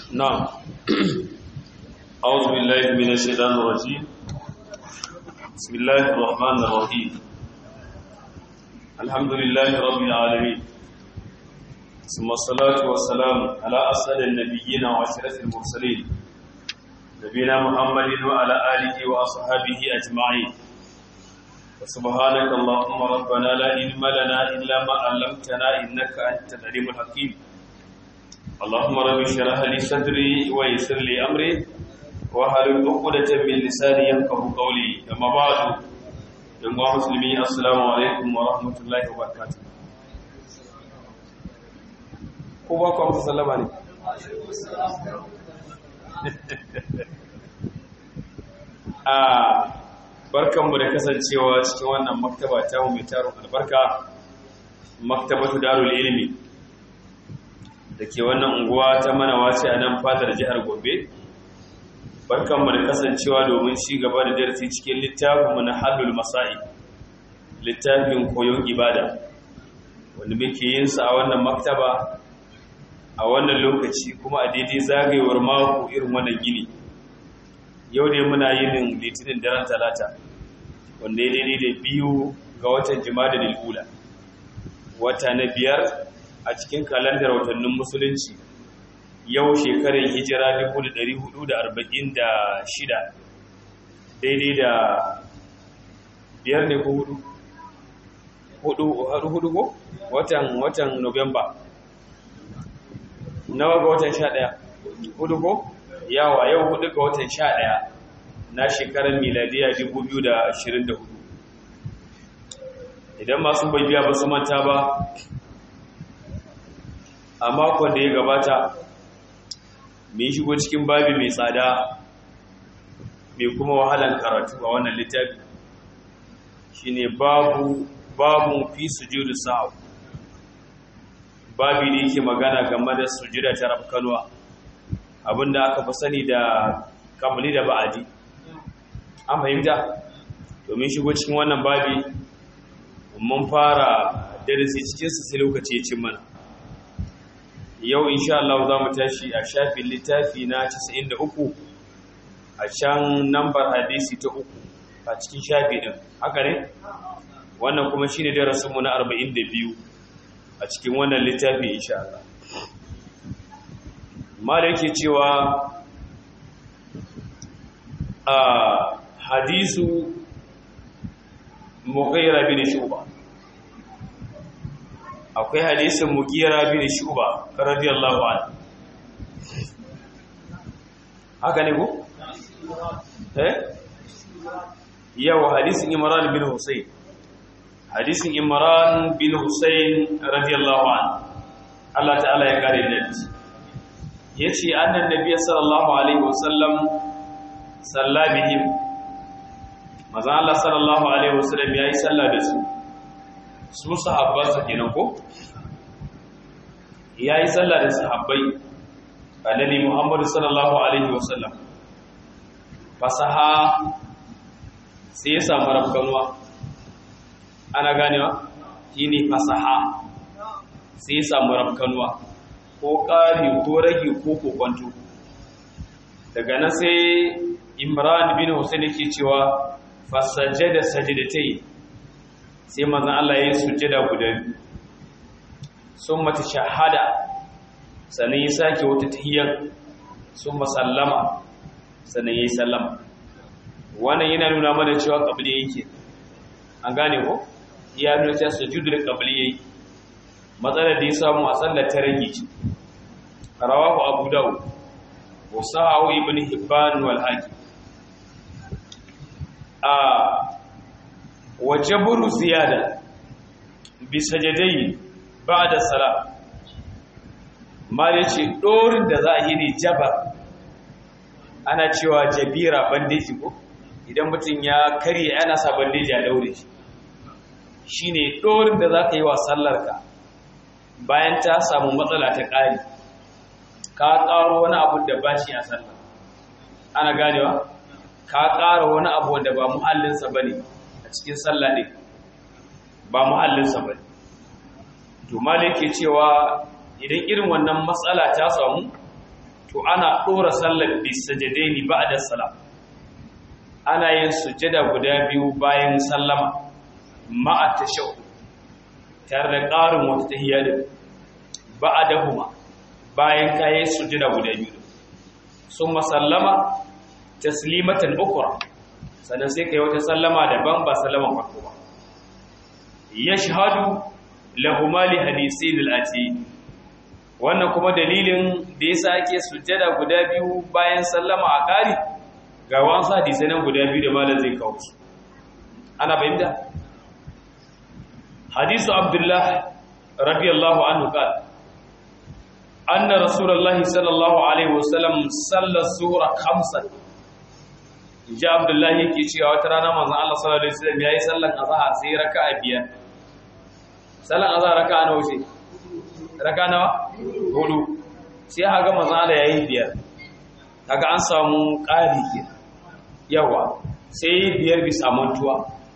نعم أعوذ بالله من الشيطان الرجيم بسم الله الرحمن الرحيم الحمد لله رب العالمين ثم الصلاة والسلام على أسأل النبيين وأشرف المرسلين نبينا محمد وعلى آله وأصحابه أجمعين وسبحانك اللهم ربنا لا علم لنا إلا ما علمتنا إنك أنت العليم الحكيم اللهم رب اشرح لي صدري ويسر لي امري واحلل عقدة من لساني يفقهوا قولي اما بعد يا مسلمين السلام عليكم ورحمه الله وبركاته ko ba ku amsa sallama ne a barkanmu da kasancewa cikin wannan maktaba ta mu mai tarin albarka maktabatu darul ilmi da ke wannan unguwa ta manawa ce a nan fadar jihar Gombe. Barkanmu da kasancewa domin ci gaba da darasi cikin littafinmu na Hallul Masa'i, littafin koyon ibada, wanda muke yin sa a wannan maktaba a wannan lokaci kuma a daidai zagayewar mako irin wannan gini. Yau ne muna yin litinin daren talata, wanda ya daidai da biyu ga watan jima'a da lil'ula, wata na biyar a cikin kalandar watannin musulunci yau shekarar hijira 1446 daidai da biyar ne ko hudu hudu hudu ko watan watan Nuwamba nawa ga watan 11 hudu ko yawa yau hudu ga watan 11 na shekarar miladiya 2024 idan masu bibiya ba su manta ba a makon da ya gabata mai shigo cikin babi mai tsada mai kuma wahalan karatu a wannan littafi shine babu babu fi sujudu sa'u babi ne yake magana game da sujuda ta rafkanuwa abinda aka fi sani da kamali da ba'adi an fahimta domin shigo cikin wannan babi mun fara darasi cikin su sai lokaci ya cin mana yau insha Allah za mu tashi a shafin littafi na 93 a can nambar hadisi ta uku a cikin shafi din haka ne wannan kuma shine darasinmu na 42 a cikin wannan littafi insha Allah mala yake cewa a hadisu mughira bin shuba akwai hadisin mugira bin shuba radiyallahu anhu haka ne ko eh yawa hadisin imran bin husayn hadisin imran bin husayn radiyallahu anhu Allah ta'ala ya kare da yace annan nabiy sallallahu alaihi wasallam salla bihim maza Allah sallallahu alaihi wasallam yayi sallah da su su sahabbansa kenan ko yayi sallah da sahabbai annabi Muhammad sallallahu alaihi wasallam fasaha sai ya samu rafkanuwa ana ganewa shine fasaha sai ya samu rafkanuwa ko ƙari ko rage ko kokwanto daga nan sai Imran bin Hussein yake cewa fasajada sajdatai sai manzan Allah ya yi sujjada guda biyu sun mata shahada sannan ya sake wata tahiyyar sun masallama sannan ya yi sallama wannan yana nuna mana cewa ƙabli yake an gane ko ya nuna cewa sujudu da ƙabli yayi matsalar da ya samu a tsallar ta rage ce rawahu abu dawud wa sahahu ibn hibban wal hakim a wajaburu ziyada bi sajadai ba'da salat mal yace dorin da za a yi ne jabar ana cewa jabira bandeji ko idan mutum ya karye ana sa bandeji a daure shi shine dorin da za ka yi wa sallarka bayan ta samu matsala ta ƙari ka ƙaro wani abu da ba shi a sallar ana ganewa ka ƙara wani abu wanda ba muhallinsa ba ne cikin sallah ne ba muhallinsa ba to malik ke cewa idan irin wannan matsala ta samu to ana ɗora sallar bisajadaini ba'da salam ana yin sujjada guda biyu bayan sallama ma'a tashahhud tare da ƙarin wata tahiyya din ba'dahuma bayan kayan sujjada guda biyu summa sallama taslimatan ukra sannan sai kai wata sallama daban ba sallaman farko ba yashhadu lahuma li hadisin al-ati wannan kuma dalilin da yasa ake sujjada guda biyu bayan sallama a kari ga wasu hadisai nan guda biyu da malam zai kawo su ana bayyana hadisu abdullah radiyallahu anhu qala anna rasulullahi sallallahu alaihi wasallam salla sura khamsan ji abdullah yake cewa wata rana manzon Allah sallallahu alaihi wasallam yayi sallan azhar sai raka'a biyar sallan azhar raka'a nawa ce raka'a nawa hudu sai haga manzon Allah yayi biyar kaga an samu ƙari ke yawa sai biyar bisa mantuwa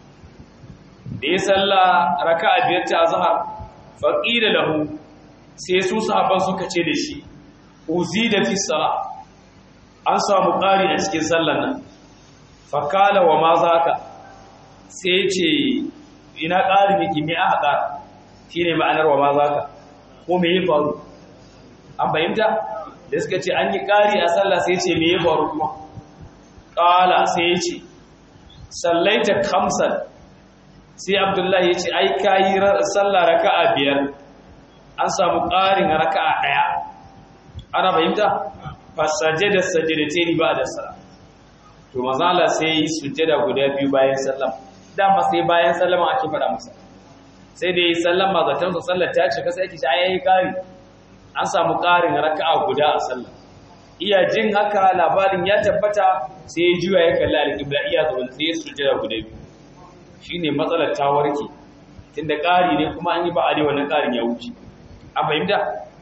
da ya salla raka'a biyar ta azhar faqila lahu sai su sahabban suka ce da shi uzida fi sala an samu ƙari a cikin sallan nan fakala wa ma zaka sai ce ina ƙari yake me aka ƙara shine ma'anar wa ma zaka ko me ya faru an fahimta da suka ce an yi ƙari a sallah sai ce me ya faru kuma ƙala sai ya ce sallaita kamsan sai abdullahi ya ce ai ka yi sallah raka'a biyar an samu ƙarin raka'a ɗaya ana fahimta fasaje da sajadatai ba da sala to mazala sai yi sujjada guda biyu bayan sallama dama sai bayan sallama ake faɗa masa sai da yi sallama zaton su sallar ta cika sai ake shi ayayi ƙari an samu ƙarin raka'a guda a sallah iya jin haka labarin ya tabbata sai ya juya ya kalli alƙibla iya zaune sai ya sujjada guda biyu shine matsalar ta warke tunda ƙari ne kuma an yi ba a dai wannan ƙarin ya wuce an fahimta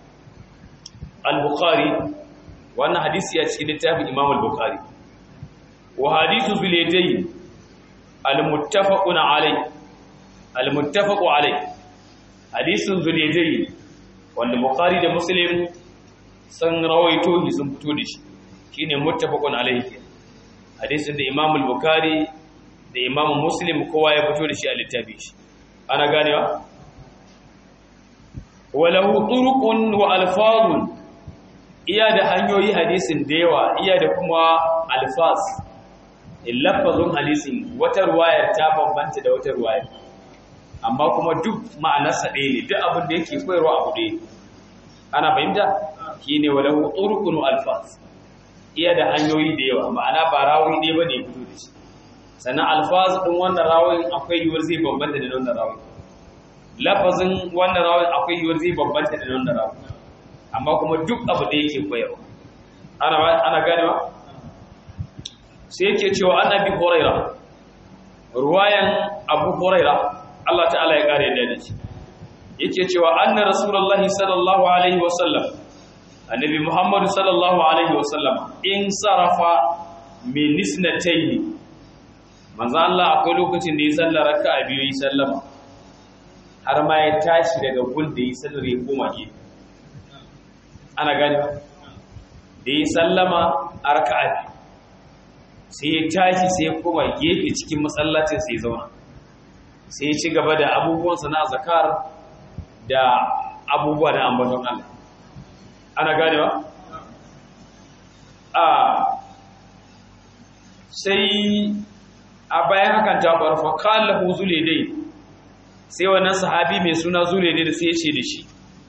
al-bukhari wannan hadisi ya cikin littafin imam al-bukhari wa hadithu bil yadayn al-muttafaqun alai al-muttafaqu alai hadithun bil yadayn wanda bukhari da muslim sun rawaito shi sun fito da shi shine muttafaqun alaihi hadisin da imam al-bukhari da imam muslim kowa ya fito da shi a littafi shi ana ganewa walahu turuqun wa alfazun iya da hanyoyi hadisin da yawa iya da kuma alfaz lafazun hadisin wata ruwayar ta bambanta da wata ruwayar amma kuma duk ma'anarsa ɗaya ne duk abin da yake koyarwa abu ɗaya ana fahimta shine walahu turuqun wa alfaz iya da hanyoyi da yawa ma'ana ba rawi ɗaya bane fito da shi sannan alfaz ɗin wannan rawin akwai yiwuwar zai bambanta da wannan rawin lafazin wannan rawin akwai yiwuwar zai bambanta da wannan rawin amma kuma duk abu da yake koyarwa ana ana ganewa sai yake cewa annabi huraira ruwayan abu huraira Allah ta'ala ya kare da shi yake cewa anna rasulullahi sallallahu alaihi wasallam annabi muhammadu sallallahu alaihi wasallam in sarafa min nisnatayn manzo Allah akwai lokacin da ya sallar raka'a biyu yi sallama har ma ya tashi daga gun da yi sallar ya koma gefe ana gani da yi sallama a raka'a biyu sai ya tashi sai ya koma gefe cikin masallacin sai ya zauna sai ya ci gaba da abubuwansa na zakar da abubuwa na ambaton Allah ana ganewa a sai a bayan hakan ta faru fa kallahu dai, sai wannan sahabi mai suna dai da sai ya ce da shi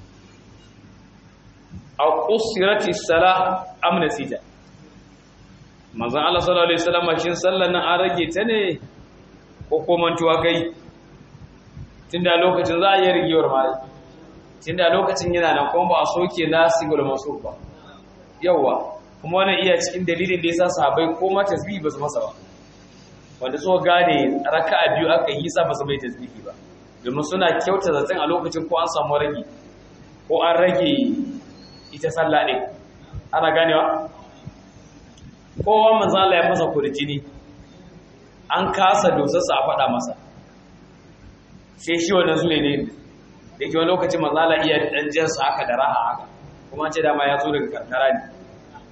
a qusirati salah am nasita manzon Allah sallallahu alaihi wasallam shin sallar nan an rage ta ne ko ko mantuwa kai tunda lokacin za a yi rigewar mai tunda lokacin yana nan kuma ba a soke nasigul masuf ba yawa kuma wannan iya cikin dalilin da yasa sahabbai ko ma tasbih ba su masa ba wanda so gane raka'a biyu aka yi sa ba su bai tasbihi ba domin suna kyauta zaton a lokacin ko an samu rage ko an rage ita sallah ɗin ana ganewa kowa manzo Allah ya fasa kurjini an kasa dosarsa a faɗa masa sai shi wannan zule ne da ke wani lokacin manzo Allah iya ɗan jinsa haka da raha haka kuma ce dama ya zo daga karkara ne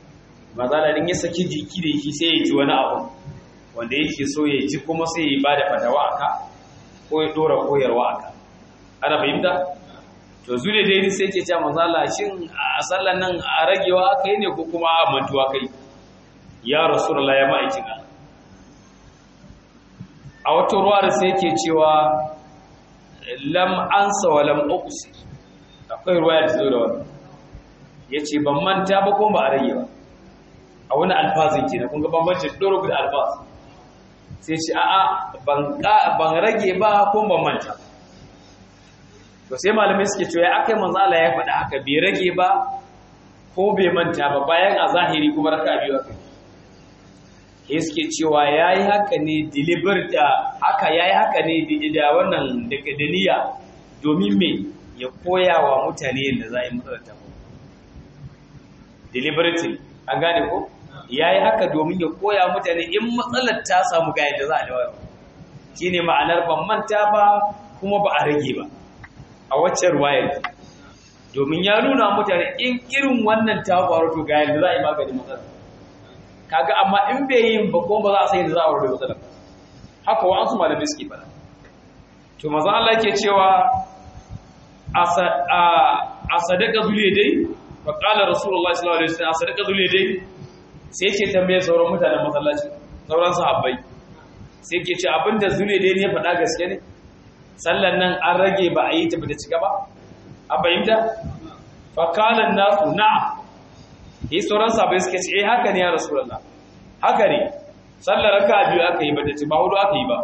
mazala din ya saki jiki da yake sai ya ji wani abu wanda yake so ya ji kuma sai ya bada fatawa aka ko ya dora koyarwa aka ana fahimta to zure dai sai yake cewa mazala shin a sallan nan a ragewa aka yi ne ko kuma a mantuwa kai ya rasulullah ya ma'aikin Allah a wata ruwa da sai yake cewa lam ansa wa lam uqsi akwai ruwa da zo da wannan yace ban manta ba ko ba a rage ba a wani alfazin kenan kun ga bambancin doro da alfaz sai ce a'a ban ban rage ba ko ban manta to sai malamai suke cewa akai manzo Allah ya faɗa haka bai rage ba ko bai manta ba bayan a zahiri kuma raka biyu akai sai suke cewa yayi haka ne deliberate haka yayi haka ne da wannan daga daniya domin me ya koya wa mutane yadda za a yi matsalar ta deliberately an gane ko ya yi haka domin ya koya mutane in matsalar ta samu ga yadda za a dawo shi ne ma'anar ban manta ba kuma ba a rage ba a waccan ruwayar domin ya nuna mutane in irin wannan ta faru to ga yadda za a yi maganin matsalar kaga amma in bai yin ba kuma ba za a sai yadda za a warware matsalar haka wa an su malamai suke fara to maza Allah ke cewa a sadaka zuliya dai fa qala rasulullahi sallallahu alaihi wasallam a sadaka zuliya dai sai yake tambaye sauran mutanen masallaci sauran sahabbai sai yake ce abinda zuliya dai ne ya faɗa gaske ne sallan nan an rage ba a yi ta bata cika ba a fahimta fa qala nasu na'am yi sauran sahabbai suke ce eh haka ne ya rasulullah haka ne sallar raka'a biyu aka yi bata ci ba hudu aka yi ba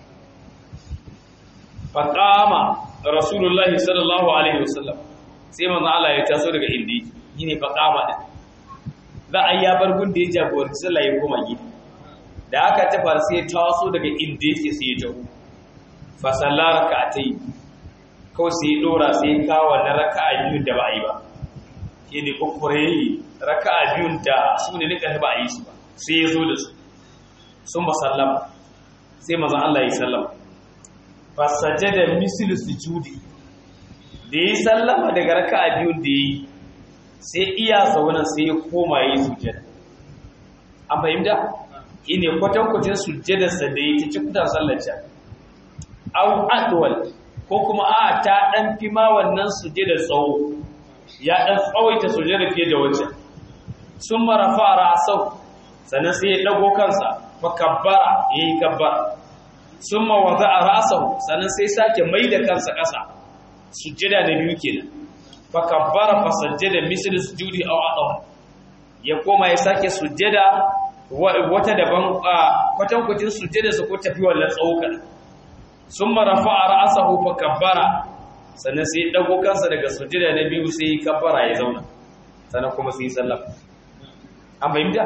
fa qama rasulullahi sallallahu alaihi wasallam sai manzo Allah ya taso daga indi yine fa kama din za a ya bar gun da ya jagoranci sallah ya koma gida da aka ta fara sai ya taso daga inda yake sai ya taho fa sallar rak'atai ko sai ya dora sai ya kawo da raka'a biyu da ba a yi ba yene kokore raka'a biyun da su ne nika ba a yi su ba sai ya zo da su sun ba sallama sai manzo Allah ya sallama fasajada mislu sujudi da yi sallama daga raka'a biyun da yi sai iya zaunan sai ya koma yi sujada an fahimta ine kwatankwacin sujadarsa da yi ta cikutan sallarca au adwal ko kuma a ta dan fi ma wannan sujadar tsawo ya dan tsawaita sujadar fiye da wancan sun marafa ra'asau sannan sai ya dago kansa fa kabbara yayi kabbara sun mawaza a rasahu sannan sai sake mai da kansa ƙasa sujjada da biyu kenan fa kabbara fa sajjada misl sujudi aw adaw ya koma ya sake sujjada wata daban kwatan kwatin sujjada su ko tafi wallan tsauka sun marafa a ra'asahu fa kabbara sannan sai dago kansa daga sujjada na biyu sai kabbara ya zauna sannan kuma sai sallama an fahimta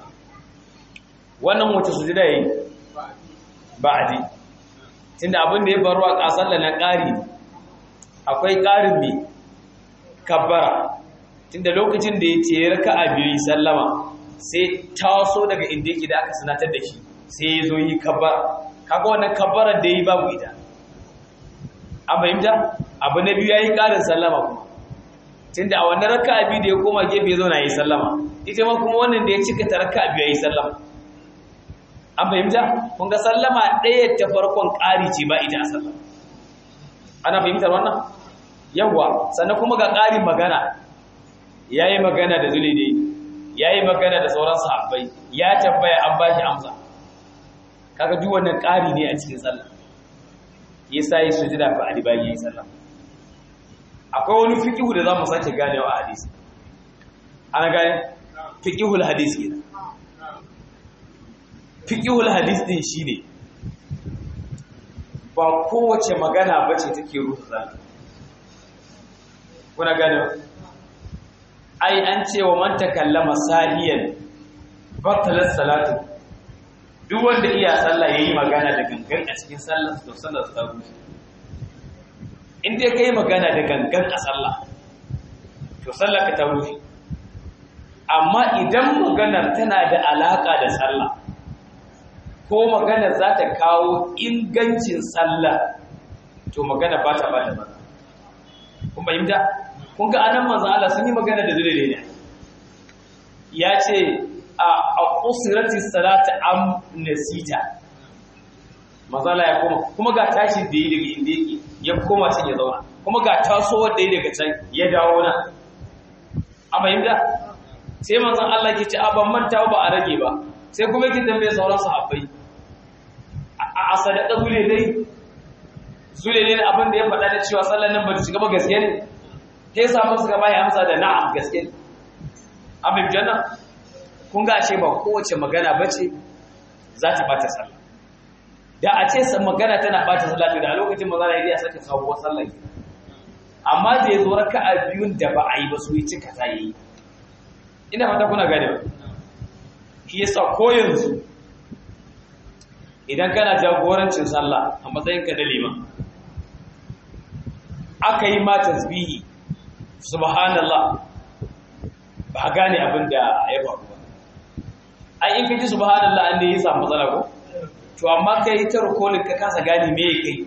wannan wata sujjada yayi ba'adi tunda abin da ya faru a kasar da na ƙari akwai ƙarin mai kabbara tunda lokacin da ya ce ya raka a biyu sallama sai taso daga inda yake da aka sanatar da shi sai ya zo yi kabbara kaga wannan kabbarar da ya yi babu ita an fahimta abu na biyu ya yi ƙarin sallama kuma tunda a wannan raka a biyu da ya koma gefe ya zo na yi sallama ita ma kuma wannan da ya cika ta raka a biyu ya yi sallama an fahimta kun ga sallama ɗaya ta farkon ƙari ce ba ita a sallama ana fahimtar wannan yawwa sannan kuma ga ƙarin magana ya yi magana da zulide ya yi magana da sauran sahabbai ya tambaya an ba shi amsa kaga duk wannan ƙari ne a cikin sallah ya sa yi sujida fa ali bayan yayi sallah akwai wani fiqhu da zamu sake ganewa a hadisi ana gane fiqhul hadisi kenan fiƙihul hadis din shine ba kowace magana bace take rusa sallah kuna gane ai an ce wa man takallama sahiyan batalat salatu duk wanda iya sallah yayi magana da gangan a cikin sallar to sallar ta rushe in dai kai magana da gangan a sallah to sallar ka ta rushe amma idan maganar tana da alaka da sallah ko magana za ta kawo ingancin sallah to magana ba ta bada ba kun fahimta kun ga anan manzo Allah sun yi magana da dole ne ya ce a usrati salati am nasita mazala ya koma kuma ga tashin da yi daga inda yake ya koma can ya zauna kuma ga tasowar da yi daga can ya dawo na a fahimta sai manzon Allah ke ce a ban manta ba a rage ba sai kuma yake tambaye sauran sahabbai a sadaka zule dai zule ne abin da ya faɗa da cewa sallan nan ba ta shiga ba gaske ne sai samu suka bai amsa da na'am gaske ne abin janna kun ga ce ba kowace magana bace za ta bata sallah da a ce magana tana bata sallah to da a lokacin maza da ya saka sabuwar sallah amma da ya zo raka'a biyun da ba a yi ba su yi cika ta yi ina fata kuna gane ba shi yasa ko yanzu idan kana jagorancin sallah a matsayin ka da liman aka yi ma tasbihi subhanallah ba gane abin da ya faru ba ai in ka ji subhanallah an da ya samu matsala ko to amma kai ta rukolin ka kasa gane me ya kai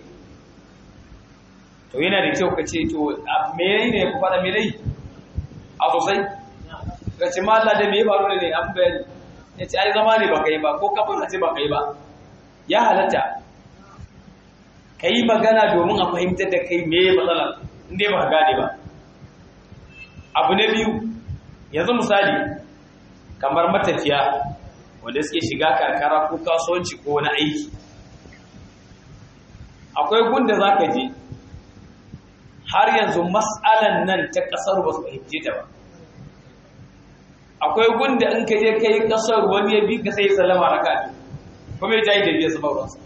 to yana da kyau ka ce to me ne ya fara me dai a sosai ka ce ma Allah da me ya faru ne an bayani ya ce ai zama ne ba kai ba ko kafin ce ba kai ba ya halatta ka yi magana domin a fahimtar da kai me matsalar inda ba gane ba abu na biyu yanzu misali kamar matafiya wanda suke shiga karkara ko kasuwanci ko wani aiki akwai gunda za ka je har yanzu matsalan nan ta ƙasar ba su fahimce ta ba akwai gunda in ka je ka yi ƙasar wani ya bi ka sai salama raka kuma ya jayi da biya su bauransa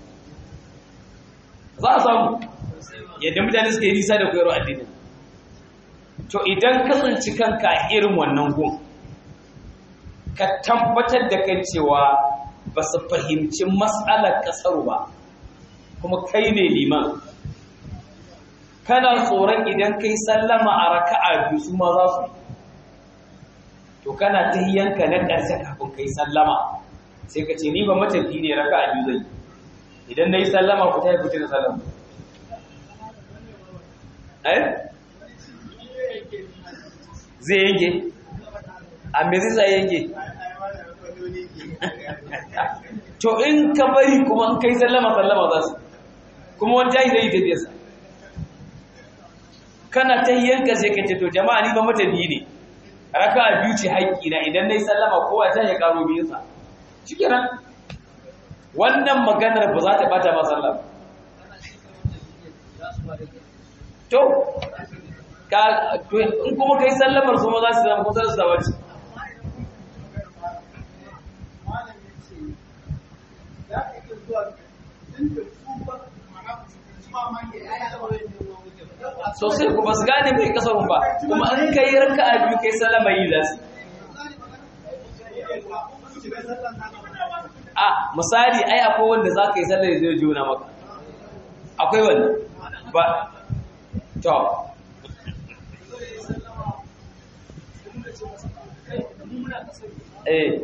za a samu yadda mutane suka yi nisa da koyarwa addini to idan kasance kanka irin wannan gun ka tabbatar da kan cewa ba su fahimci matsalar kasar ba kuma kai ne liman kana tsoron idan kai sallama a raka'a biyu su ma za su to kana ta yanka na ƙarshe kafin kai sallama sai ka ce ni ba matafi ne raka'a biyu zai idan na yi sallama ku ta yi fito da sallama eh zai yanke a me zai yanke to in ka bari kuma in kai sallama sallama za su kuma wani jahi zai yi tafiyarsa kana ta yanka sai ka ce to jama'a ni ba matafi ne raka biyu ce haƙƙi na idan na yi sallama kowa ta ya ƙaro biyunsa shi kenan wannan maganar ba za ta bata ba sallah to ka in kuma kai sallamar su ma za su zama kusa da sabaci sosai ku ba su gane mai kasarun ba kuma an kai ranka a biyu kai sallama yi za su a misali ai akwai wanda za ka yi sallar zai juna maka akwai wanda ba to eh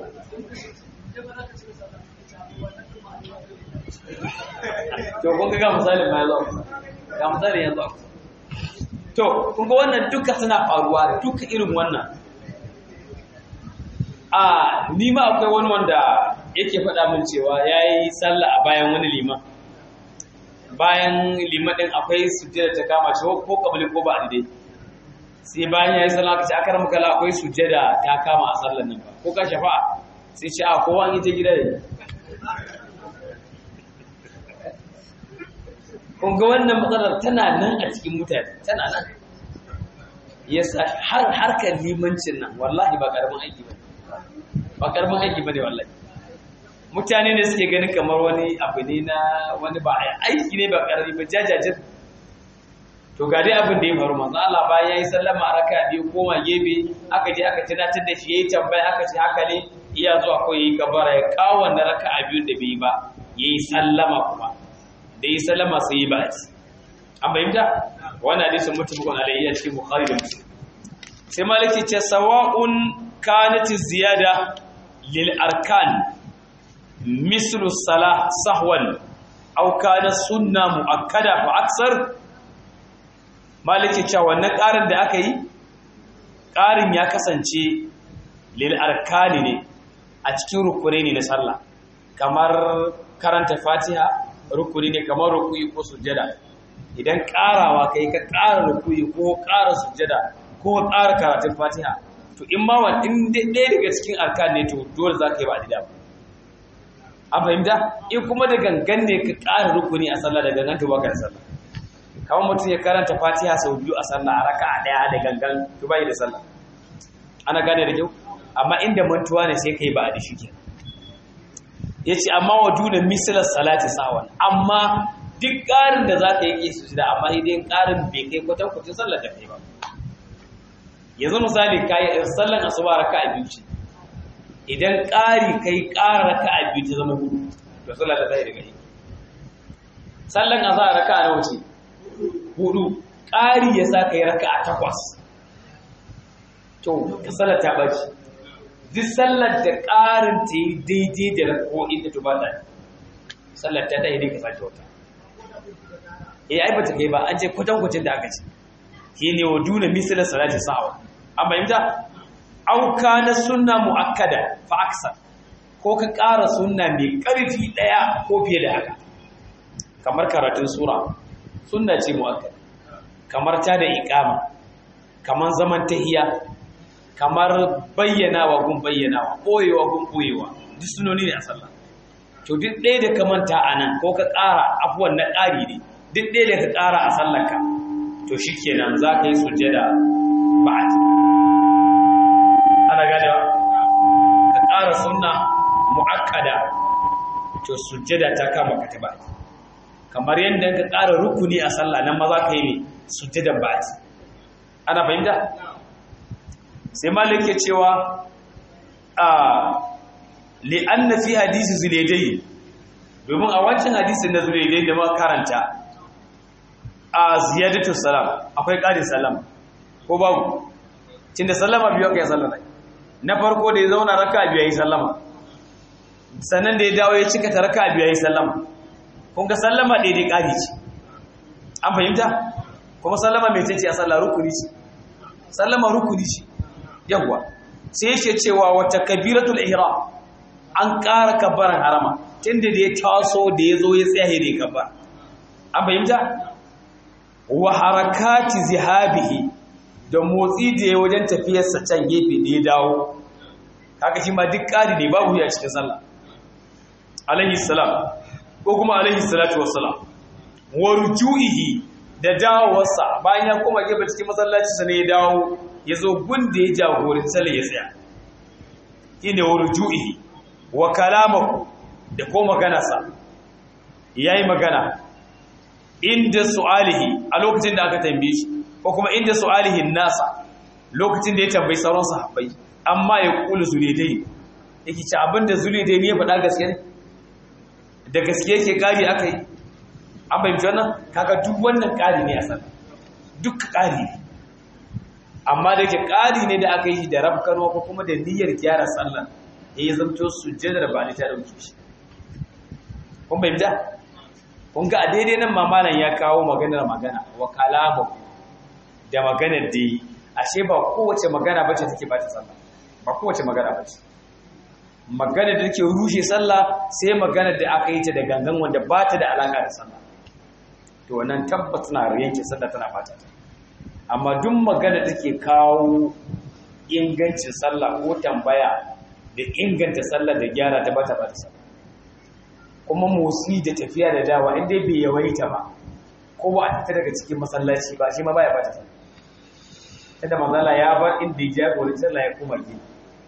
to kun ga misalin ma yazo ga misalin yanzu to kun ga wannan duka suna faruwa duka irin wannan a ni ma akwai wani wanda yake faɗa min cewa yayi sallah a bayan wani liman bayan liman din akwai sujjada ta kama shi ko kabali ko ba dai sai bayan yayi sallah kace akar maka la akwai sujjada ta kama a sallar nan ba ko ka shafa'a sai ce a kowa an yi ta gida ne kun ga wannan matsalar tana nan a cikin mutane tana nan yasa har harkar limancin nan wallahi ba karamin aiki ba ba karamin aiki ba ne wallahi mutane ne suke ganin kamar wani abu ne na wani ba aiki ne ba karami ba jajajin to ga dai abin da ya faru manzo Allah bayan yayi sallama a raka biyu koma gebe aka je aka tunatar da shi yayi tambaya aka ce haka ne iya zuwa ko yayi kabara ya kawo wannan raka'a biyun da bai yi ba yayi sallama kuma da yi sallama sai yi ba'ati an bayyanta wannan hadisin mutabakun alayhi a cikin bukhari da muslim sai maliki ce sawa'un kanat ziyada lil arkan mislu salah sahwan aw kana sunna muakkada fa aksar maliki ce wannan ƙarin da aka yi ƙarin ya kasance lil arkani ne a cikin rukuni ne na sallah kamar karanta fatiha rukuni ne kamar rukuni ko sujjada idan karawa kai ka kara rukuni ko kara sujjada ko kara karatun fatiha to in ma wa in ɗaya daga cikin arkan ne to dole za ka yi ba dida an fahimta in kuma da gangan ne ka kara rukuni a sallah da gangan to baka da sallah kamar mutum ya karanta fatiha sau biyu a sallah a raka a ɗaya da gangan to bai da sallah ana gane da kyau amma inda mantuwa ne sai kai ba a da shi ke ya ce amma wa duna misalar salati sawan amma duk ƙarin da za ka yi su da amma idan ƙarin bai kai kwatankwacin sallar da kai ba yanzu misali ka yi sallar asuba raka a biyu ce idan ƙari kai ƙara raka a biyu ta zama hudu to sallar da ta yi daga yi sallar azhar raka a nawa ce hudu ƙari ya sa ka yi raka a takwas to ka sallar ta ɓaci duk sallar da ƙarin ta yi daidai da rako'in da tuba ta sallar ta ta yi ka sake wata eh ai bata kai ba an ce kwatankwacin da aka ce shi ne wa duna misalar salati sa'awa an bayyanta auka na sunna mu'akkada fa aksar ko ka ƙara sunna mai ƙarfi ɗaya ko fiye da haka kamar karatun sura sunna ce mu'akkada kamar ta da iqama kamar zaman tahiya kamar bayyanawa gun bayyanawa ɓoyewa gun ɓoyewa duk sunoni ne a sallah to duk ɗaya da ka manta a nan ko ka ƙara afuwan na ƙari ne duk ɗaya da ka ƙara a sallarka to shi kenan za ka yi sujjada ba'ad ana ganewa ka ƙara sunna mu'akkada to sujjada ta kama ka ta ba'ad kamar yadda ka ƙara rukuni a sallah nan ma za ka yi ne sujjadan ba'ad ana fahimta sai malik ke cewa a li'anna fi hadisi zuleidai domin a wancan hadisin na zuleidai da muka karanta a ziyadatu salam akwai ƙarin salam ko babu tunda sallama biyu aka yi sallama na farko da ya zauna raka biyu ya yi sallama sannan da ya dawo ya cika ta raka biyu ya yi sallama kun ga sallama daidai ƙari ce an fahimta kuma sallama mai ce a sallah rukuni ce sallama rukuni ce yawwa sai yake cewa wata kabiratul ihram an ƙara kabbaran harama tunda da ya taso da ya zo ya tsaya da ya kabbar an fahimta wa harakati zihabihi da motsi da ya wajen tafiyarsa can gefe da ya dawo kaga shi ma duk ƙari ne babu ya cikin sallah alaihi salam ko kuma alaihi salatu wassalam wa rujuihi da dawowarsa bayan ya koma gefe cikin masallaci sa ne ya dawo ya zo gunda ya jagorin sallah ya tsaya shine wa rujuihi wa kalamahu da ko maganarsa yayi magana inda su'alihi a lokacin da aka tambaye shi ko kuma inda su'alihi nasa lokacin da ya tambayi sauran sahabbai amma ya kula zuledai yake ci abinda zuledai ne ya faɗa gaske ne da gaske yake kari aka yi an fahimci wannan kaga duk wannan kari ne a sallah duk kari ne amma da yake kari ne da aka yi shi da rafkarwa ko kuma da niyyar gyara sallah ya yi zamto sujjadar ba ni ta dauke shi kun fahimta kun ga a daidai nan mamalan ya kawo maganar magana wa kalamu da maganar da yi ashe ba kowace magana bace take ba ta sallah ba kowace magana bace magana da take rushe sallah sai magana da aka yi ta da gangan wanda ba ta da alaka da sallah to wannan tabbata na yanke sallah tana fata ta amma duk magana da take kawo ingancin sallah ko tambaya da inganta sallah da gyara ta ba ta ba ta sallah kuma motsi da tafiya da dawa inda bai yawaita ba ko ba a fita daga cikin masallaci ba shi ma baya bata sallah tada mazala ya bar inda ya jagori sallah ya kuma gini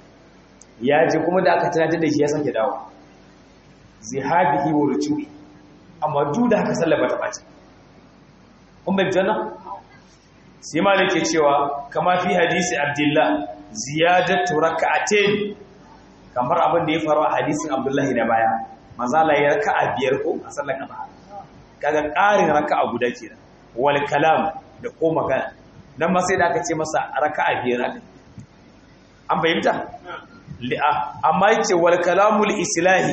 ya ji kuma da aka tunatar da shi ya sake dawo zihabihi wa ruju'i amma duk da haka sallah bata bace kun bai janna sai malik ke cewa kama fi hadisi abdullah ziyadatu rak'atayn kamar abin da ya faru a hadisin abdullahi na baya mazala ya raka'a biyar ko a sallar kafa kaga ƙarin raka'a guda kenan wal kalam da ko magana dan ma sai da aka ce masa raka'a biyar aka an fahimta li'a amma yace wal kalamul islahi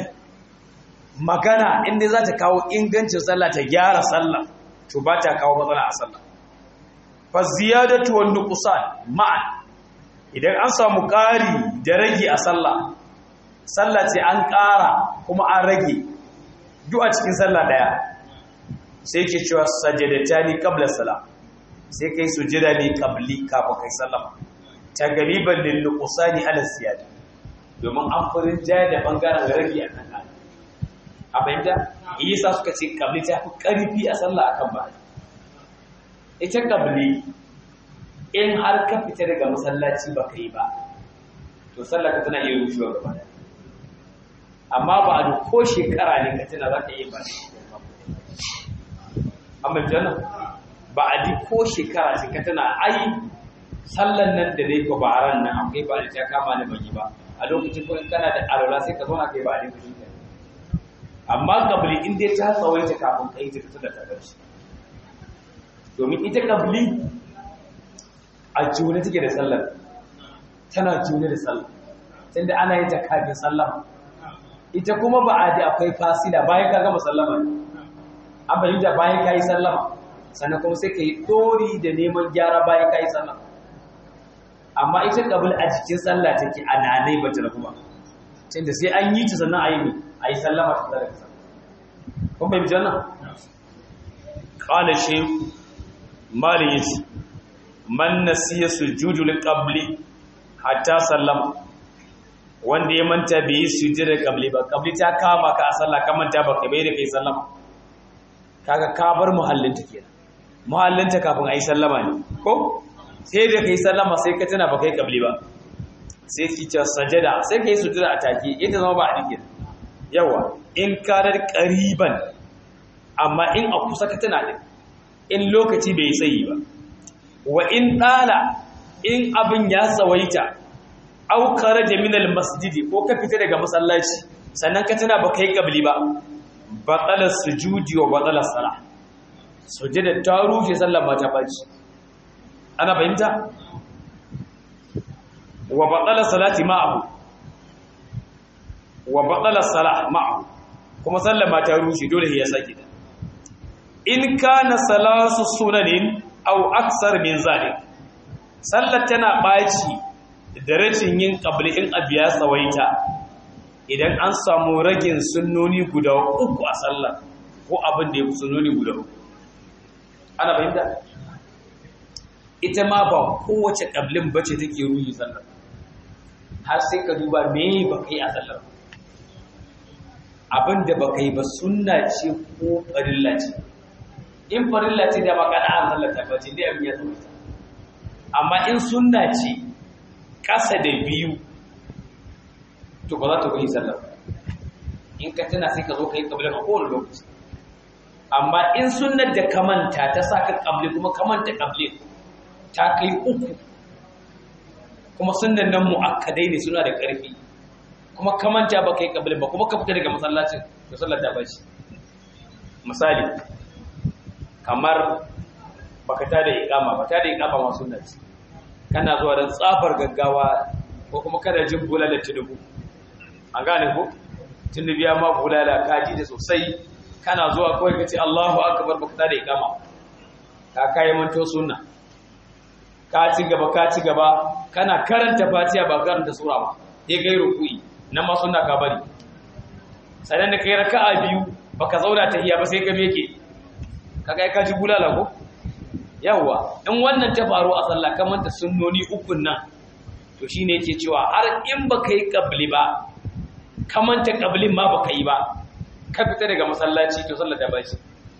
magana inda za ta kawo ingancin sallah ta gyara sallah to ba ta kawo matsala a sallah fa ziyadatu wan nuqsan ma'an idan an samu ƙari da rage a sallah sallah ce an ƙara kuma an rage duk a cikin sallah daya sai ke cewa sajadatani qabla salam sai kai sujada ne qabli kafin kai sallama ta galiban lil nuqsani ala ziyada domin an furin jaya da bangaren rage a kan kan a bayyana yasa suka ce qabli ta fi karfi a sallah akan ba ita qabli in har ka fita daga masallaci ba ka yi ba to sallah ka tana iya rushewa gaba da amma ba a duk ko shekara ne ka tana za ka iya ba amma jana ba a duk ko shekara ce ka tana ai sallan nan da dai ko ba ran nan akwai ba da ta kama ni ban yi ba a lokacin ko in kana da alwala sai ka zauna kai ba a duk amma kabli in dai ta tsawaita kafin kai ta fita da ta karshe domin ita kabli a june take da sallar tana june da sallar tunda ana yin ta kafin sallama ita kuma ba a da akwai fasila bayan ka gama sallama an fahimta bayan ka yi sallama sannan kuma sai ka yi ɗori da neman gyara bayan ka yi sallama amma ita kabul a jikin sallah take a nanai ba ta rabu ba tunda sai an yi ta sannan a yi a yi sallama ta tsara ka kun fahimci wannan qala shaykh malin yace man nasiya sujudul qabli hatta sallama wanda ya manta bai yi sujudul qabli ba qabli ta kama ka a sallah ka manta ba ka bai da kai sallama kaga ka bar muhallinta kenan muhallinta kafin ayi sallama ne ko sai da kai sallama sai ka tana ba kai qabli ba sai ki ta sajada sai kai sujuda a take ita zama ba a dike yawa in karar qariban amma in a kusa ka tana din in lokaci bai tsayi ba wa in ɗala in abin ya tsawaita aukara jaminal masjidi ko ka fita daga masallaci sannan ka tana ba kai kabli ba batsalar sujudi wa batsalar sala sujada ta rushe sallar ba ta baci ana fahimta wa batsalar salati ma'ahu wa batsalar sala ma'ahu kuma sallar ma ta rushe dole ya sake da in kana salasu sunanin au aksar min zalik sallar tana baci da rashin yin qabli in abiya tsawaita idan an samu ragin sunnoni guda uku a sallar ko abin da ya fi sunnoni guda uku ana fahimta ita ma ba kowace qablin bace take ruhi sallar har sai ka duba me ba kai a sallar abin da ba kai ba sunna ce ko farilla ce in farilla ce da makana an halatta ba ce dai abin ya zama amma in sunna ce ƙasa da biyu to ba za ta kuyi sallah in ka tana sai ka zo ka yi kabila a kowane lokaci amma in sunnar da ka manta ta sa ka kabli kuma ka manta kabli ta kai uku kuma sunnan nan mu'akkadai ne suna da ƙarfi kuma ka manta ba ka yi kabli ba kuma ka fita daga masallacin to sallar ta bashi misali kamar baka tada iqama ba tada iqama ma sunna ce kana zuwa dan tsafar gaggawa ko kuma kana jin bulala tinubu an gane ko tinubu ya ma bulala kaji da sosai kana zuwa kawai kace Allahu akbar baka tada iqama ka kai manto sunna ka ci gaba ka ci gaba kana karanta fatiha ba karanta sura ba sai kai ruku'i nan ma sunna ka bari sannan da kai raka'a biyu baka zauna tahiyya ba sai ka meke kaga ka ji bulala ko yawa in wannan ta faru a sallah kamar da sunnoni ukun nan to shine yake cewa har in baka yi qabli ba kamar ta qablin ma baka yi ba ka fita daga masallaci to sallar da bashi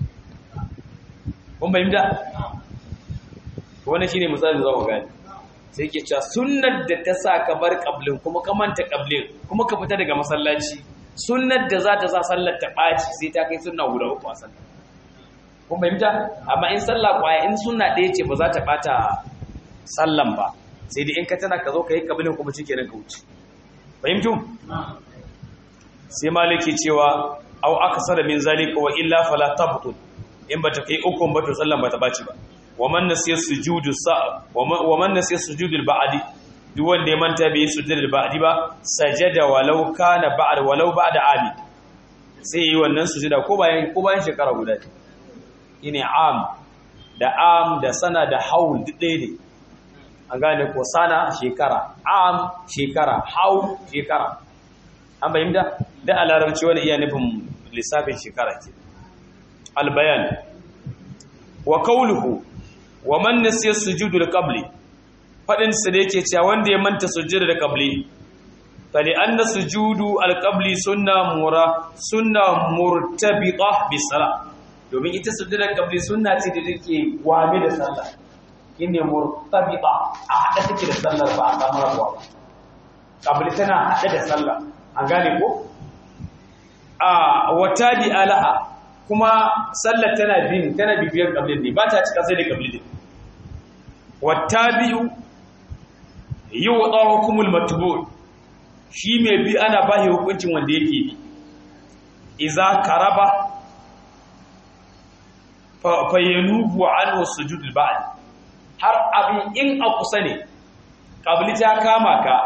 kun bayyana wannan shine misalin da za ku gani sai yake cewa sunnar da ta sa ka bar qablin kuma ka manta qablin kuma ka fita daga masallaci sunnar da za ta sa sallar ta baci sai ta kai sunna guda uku a sallar kun fahimta amma in sallah kwaya in sunna ɗaya ce ba za ta ɓata sallan ba sai dai in ka tana ka zo ka yi kabilin kuma cike ka wuce fahimtu sai maliki cewa au aka sada min zalika wa illa fala tabtul in ba ta kai ukun ba to sallan ba ta ɓaci ba wa man nasiya sujudu sa wa man nasiya sujudul ba'di duk wanda ya manta bai sujudul ba'di ba sajada walau kana ba'd walau ba'da ami sai yi wannan sujuda ko bayan ko bayan shekara guda shine am da am da sana da haul duk ɗaya ne an gane ko sana shekara am shekara hau shekara an bayyana da a larabci wani iya nufin lissafin shekara ke albayan wa kauluhu wa man nasiya sujudu da qabli fadin sa da yake cewa wanda ya manta sujudu da qabli fali anna sujudu al-qabli sunna mura sunna murtabita bis sala domin ita sujudu da qabli sunna ce da take gwame da sallah inne murtabita a hada take da sallar ba a samu rabuwa ba qabli tana hada da sallah an gane ko a wata bi alaha kuma sallar tana bin tana bibiyar qablin ne ba ta cika sai da qabli din wattabi'u yuwada hukumul matbu' shi mai bi ana bashi hukuncin wanda yake bi iza karaba fa yanubu anhu sujudul ba'd har abin in a kusa ne qabli ta kama ka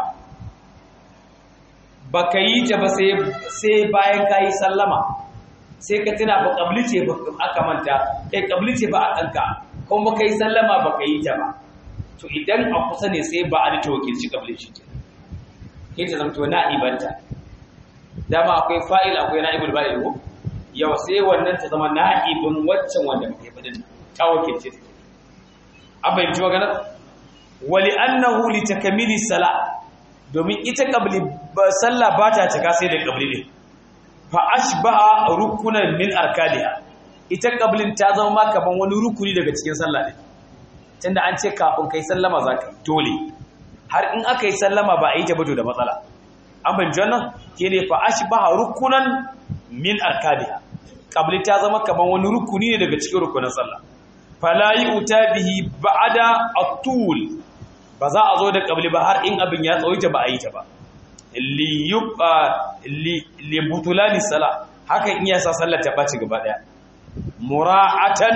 baka yi ta ba sai sai bayan kai sallama sai ka tuna ba qabli ce ba aka manta kai qabli ce ba a kanka kuma baka yi sallama baka yi ta ba to idan a kusa ne sai ba a da tawakilci qabli shi ke ke ta zamto na'ibanta dama akwai fa'il akwai na'ibul ba'il ko yau sai wannan ta zama na'ibin waccan wanda muke fadin ta wakilce ta an fahimci magana wali annahu li takmili sala domin ita qabli sallah ba ta cika sai da qabli ne fa ashbaha rukunan min arkaniha ita qablin ta zama ma kaman wani rukuni daga cikin sallah ne tunda an ce kafin kai sallama zaka dole har in aka yi sallama ba a yi ta bato da matsala an fahimci wannan ke ne fa ashbaha rukunan min arkaniha qabli ta zama kaman wani rukuni ne daga cikin rukunan sallah fala yu'ta bihi ba'da at-tul ba za a zo da qabli ba har in abin ya tsawaita ba a yi ta ba li yubqa li li butulani salah haka in ya sa sallar ta baci gaba daya mura'atan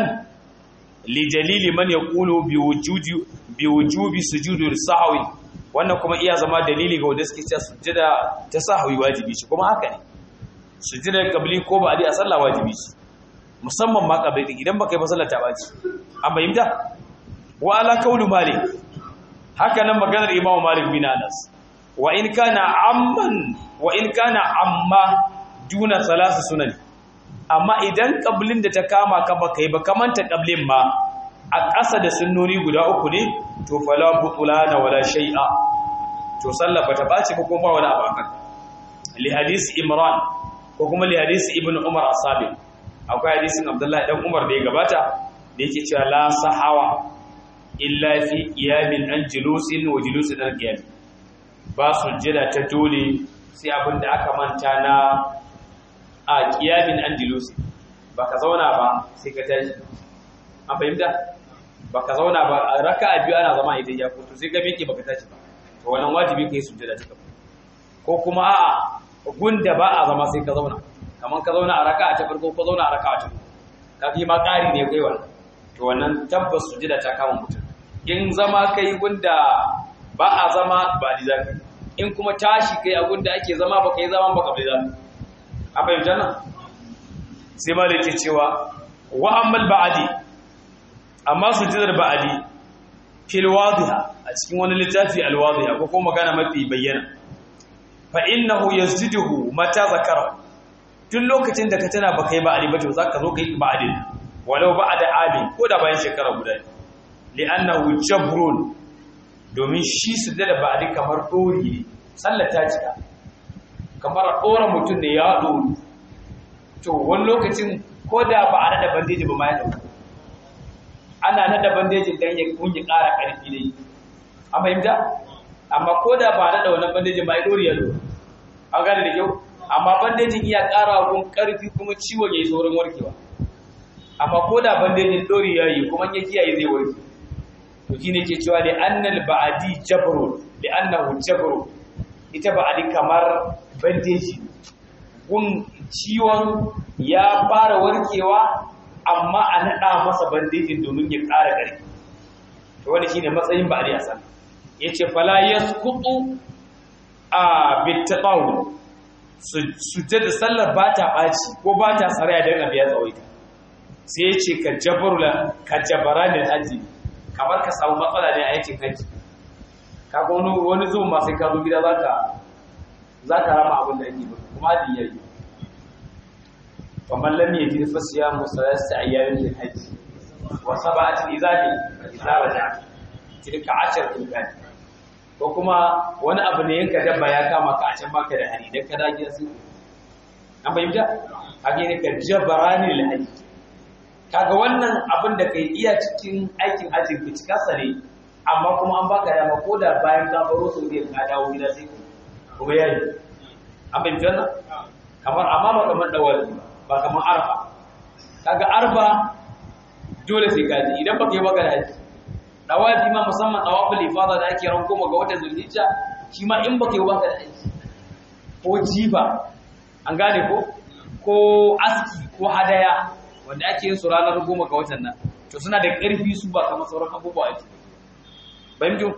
li dalili man yaqulu bi wujudi bi wujubi sujudi sahwi wannan kuma iya zama dalili ga wanda suke cewa sujjada ta sahwi wajibi ce kuma haka ne sujjada qabli ko ba a sallah wajibi ce musamman ma qabli idan baka yi ba sallah ta baci an bayyana wa ala qawlu malik haka nan maganar imamu malik bin anas wa in kana amman wa in kana amma duna salasu sunani amma idan qablin da ta kama ka baka yi ba kamanta qablin ma a ƙasa da sunnoni guda uku ne to fala butulana wala shay'a to sallah bata bace ba kuma wani abu akan li hadisi imran ko kuma li hadisi ibnu umar asabi akwai hadisin abdullahi dan umar da ya gabata da yake cewa la sahawa illa fi qiyamin an julusin wa julusin al qiyam ba sujjada ta dole sai abin da aka manta na a qiyamin an julusin baka zauna ba sai ka tashi an fahimta baka zauna ba raka'a biyu ana zama idan ya fito sai ka miƙe baka tashi ba to wannan wajibi kai sujjada ta kafa ko kuma a'a gunda ba a zama sai ka zauna kamar ka zauna a raka'a ta farko ko zauna a raka'a ta ka fi ma ƙari ne kai wannan to wannan tabbas sujjada ta kama mutum in zama kai gunda ba a zama ba di zaka in kuma tashi kai a gunda ake zama ba kai zama ba ka bai zaka a fahimta nan sai ma da yake cewa wa ammal ba'adi amma sujjadar ba'adi fil wadiha a cikin wani littafi al wadiha ko kuma magana mafi bayyana fa innahu yasjuduhu mata zakara tun lokacin da ka tana ba kai ba'adi ba to zaka zo kai ba'adin walau ba'da amin ko da bayan shekara guda li'annahu jabrun domin shi sujjada ba'adi kamar dori ne sallar ta cika kamar dora mutum ne ya dori to wani lokacin ko da ba a nada bandeji ba ma ya dauka ana nada bandejin dan ya kunyi ƙara ƙarfi ne an fahimta amma ko da ba a nada wannan bandejin ba ya dori ya dori an gane da kyau amma bandejin iya ƙara gun ƙarfi kuma ciwon ya yi saurin warkewa amma ko da bandejin dori ya yi kuma ya kiyaye zai warke to shine ke cewa li annal ba'di jabrun li annahu jabrun ita ba'di kamar bandeji gun ciwon ya fara warkewa amma a naɗa masa bandejin domin ya ƙara ƙarfi to wani shine matsayin ba a san ya ce fala ya kuɗu a bittaɓawu sujjada sallar ba ta ɓaci ko ba ta saraya don abu ya tsawaita sai ya ce ka jabara ne hajji kamar ka samu matsala ne a aikin hajji kaga wani wani zuwa ma sai ka zo gida zaka zaka rama abin da ake ba kuma hadin yayi faman lam yajid fa siyamu salasati ayyamin fil hajj wa sab'atin idza idza raja tilka asharatun kan ko kuma wani abu ne yanka dabba ya kama ka a can baka da hari dan ka dage su an bayyana kage ne ka jabarani lil hajj kaga wannan abin da kai iya cikin aikin hajjin ka cika sare amma kuma an baka dama ko da bayan ka baro su ne ka dawo gida sai kuma yayi an bayyana kamar amma ba kamar dawali ba kamar arfa kaga arfa dole sai ka ji idan baka yi baka da haji dawafi ma musamman dawaful ifada da ake ran goma ga watan zulhijja shi ma in baka yi baka da haji ko jiba an gane ko ko aski ko hadaya wanda ake yin su ranar goma ga watan nan to suna da ƙarfi su ba kamar sauran abubuwa ake bayan jin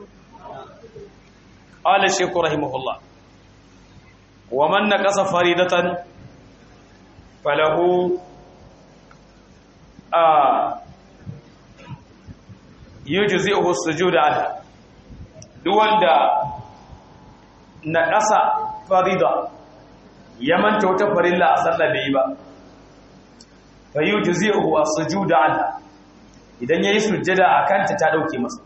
qala shaykhu rahimahullah wa man naqasa faridatan falahu a yujzi'uhu sujuda ala duk wanda na ƙasa farida ya manta wata farilla a sallah bai yi ba fa yujzi'uhu as-sujuda ala idan yayi sujjada akan ta ta dauke masa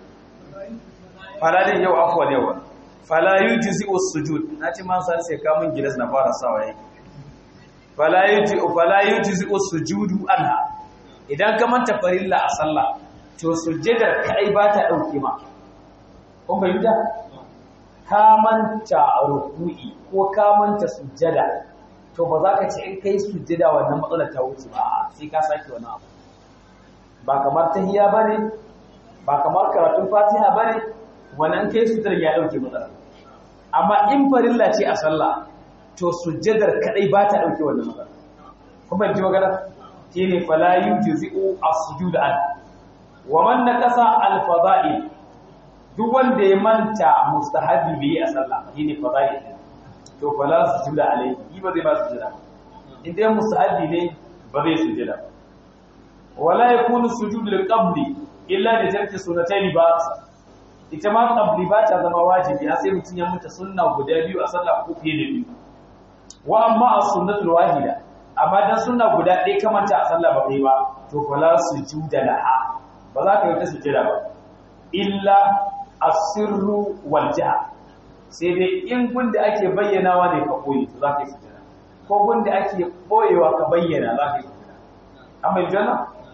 fala dai yau afwa yau fala yujzi'u as-sujud nace ma sai sai ka mun gidas na fara sawa yake fala yujzi'u fala yujzi'u as-sujudu anha idan ka manta farilla a sallah to sujjadar kai ba ta dauke ma kun bayyana ka manta ruku'i ko ka manta sujjada to ba za ka ce in kai sujjada wannan matsalar ta wuce ba sai ka sake wani abu ba kamar tahiyya bane ba kamar karatun fatiha bane wannan kai sujjadar ya dauke matsalar amma in farilla ce a sallah to sujjadar kadai ba ta dauke wannan matsalar kuma ji magana shine fala yujzi'u as-sujud an wa man naqasa al-fada'il duk wanda ya manta mustahabi bi a sallah shine fada'il to fala sujuda alayhi ba zai ba sujuda in dai mustahabi ne ba zai sujuda wala yakunu sujud lil-qabli illa li tarki sunnatayn ba ita ma qabli ba ta zama wajibi har sai mutun ya mutu sunna guda biyu a sallah ko fiye da biyu wa amma as-sunnatul wahida amma dan sunna guda ɗaya kamanta a sallah ba kai ba to fala sujuda laha ba za ka yi ta sujada ba illa asirru wal jahr sai dai in gunda ake bayyanawa ne ka koyi to za ka yi sujada ko gunda ake boyewa ka bayyana za ka yi sujada amma jana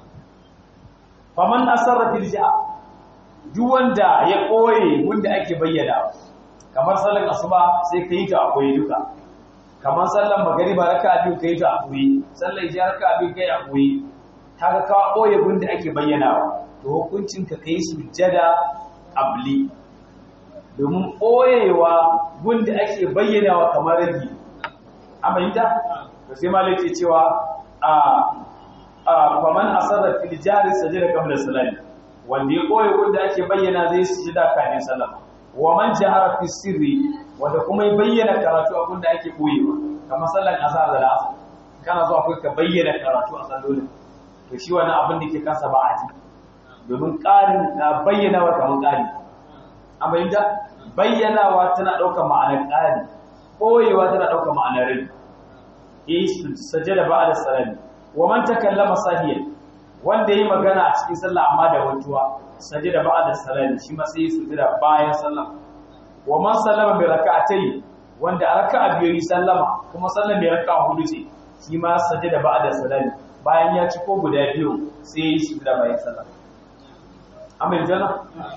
faman asarra fil jahr duk wanda ya koye gunda ake bayyanawa kamar sallar asuba sai ka yi ta a koyi duka kamar sallar magariba raka'a biyu ka yi ta a koyi sallar isha raka'a biyu kai a koyi kaga ka boye gunda ake bayyanawa to hukuncin ka kai sujjada abli domin boyewa gunda ake bayyanawa kamar ragi amma yinda to sai malai ce cewa a a faman asarra fil jari sajada qabla salati wanda ya boye gunda ake bayyana zai sujjada kafin sallama wa man jahara fi sirri wanda kuma ya bayyana karatu a gunda ake boyewa kamar sallan azhar da asr kana zuwa kai ka bayyana karatu a sallolin to shi wani abin da ke kansa ba a ji domin ƙarin na bayyanawa kamar ƙari a bayyanta bayyanawa tana ɗaukar ma'anar ƙari ɓoyewa tana ɗaukar ma'anar rai ya yi sajada ba a da sarari wa man takallama sahiyan wanda ya yi magana a cikin sallah amma da wantuwa sajada ba a da sarari shi ma sai ya sujada bayan sallah wa man sallama bi raka'atayn wanda a raka'a biyu yi sallama kuma sallah mai raka'a hudu ce shi ma sajada ba a da sarari bayan ya ci ko guda biyu sai ya yi shi da bayan sallah amin jana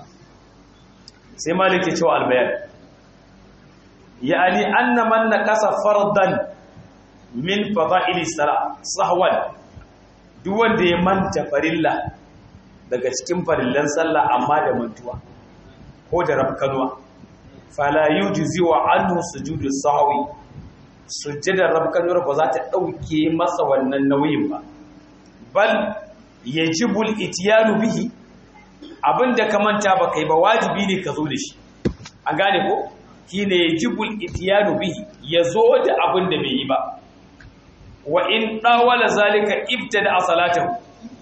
sai malik ya cewa albayan ya'ani anna man naqasa fardan min fada'ili salat sahwan duk wanda ya manta farilla daga cikin farillan sallah amma da mantuwa ko da rafkanuwa fala yujzi wa anhu sujudu sahwi sujjadar rafkanuwar ba za ta dauke masa wannan nauyin ba bal yajibul ityanu bihi abinda ka manta ba kai ba wajibi ne ka zo da shi an gane ko shine yajibul ityanu bihi yazo da abinda bai yi ba wa in dawala zalika ibtada salatahu